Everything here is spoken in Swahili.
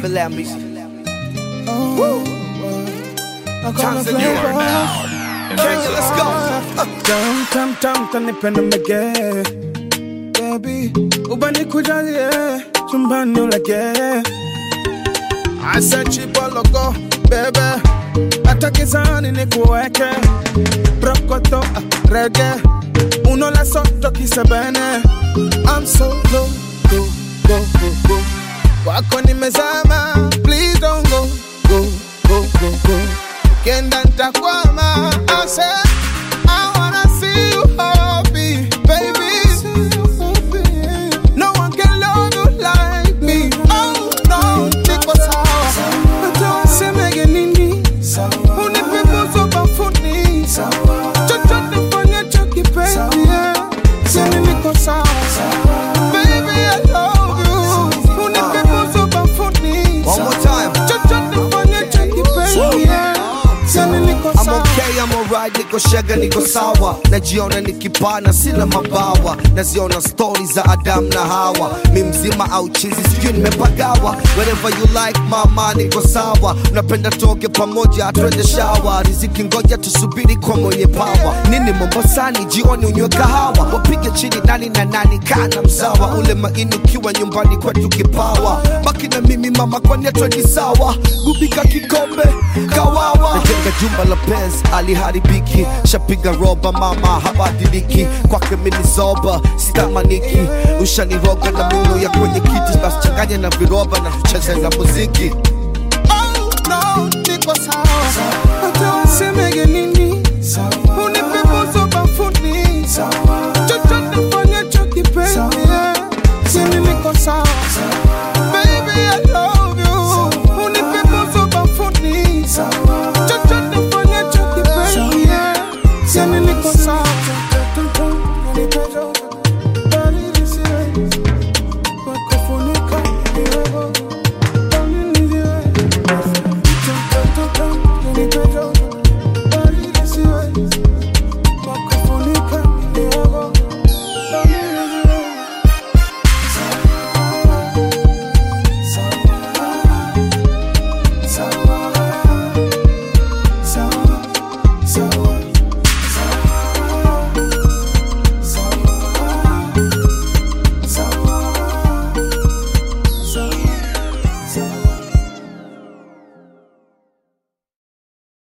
Bobby Lambis. Tanzania. Kenya, let's go. Tam tam tam kanipenda mege Baby Ubani kujalie Chumbani ulege Asa chibologo Bebe Hata kizani nikuweke Brokoto ah, Reggae Uno la soto kisebene I'm so low Go, go, go, go Wako nimezama Please don't go Go, go, go, go Kenda ntakwama I said I wanna see you happy, baby. No one can love you like me. Oh no, niko sawa. Hata waseme nini, unipe busu bafuni. Chochote fanyacho kipenzi, yeah. Sema niko sawa. Baby, I love you. Unipe busu bafuni. One more time. Chochote fanyacho kipenzi, yeah. Sema niko I'm sawa. okay, I'm alright, niko shega, niko sawa najiona nikipana, sina mabawa naziona stori za Adam na Hawa mi mzima au chizi, sijui nimepagawa wherever you like mama, niko sawa unapenda toge pamoja, twende shawa riziki, ngoja tusubiri kwa mwenye pawa nini Mombasani, jioni unywe kahawa wapige chini nani na nani, kana mzawa ule maini ukiwa nyumbani kwetu kipawa baki na mimi mama, kwani atwendi sawa gubika kikombe kawawa najenga jumba la pes aliharibiki shapiga roba mama habadiliki kwake minizoba sitamaniki ushaniroga na mino ya kwenye kiti basi changanya na viroba na tucheze na muziki Oh no, niko sawa. Hata waseme nini,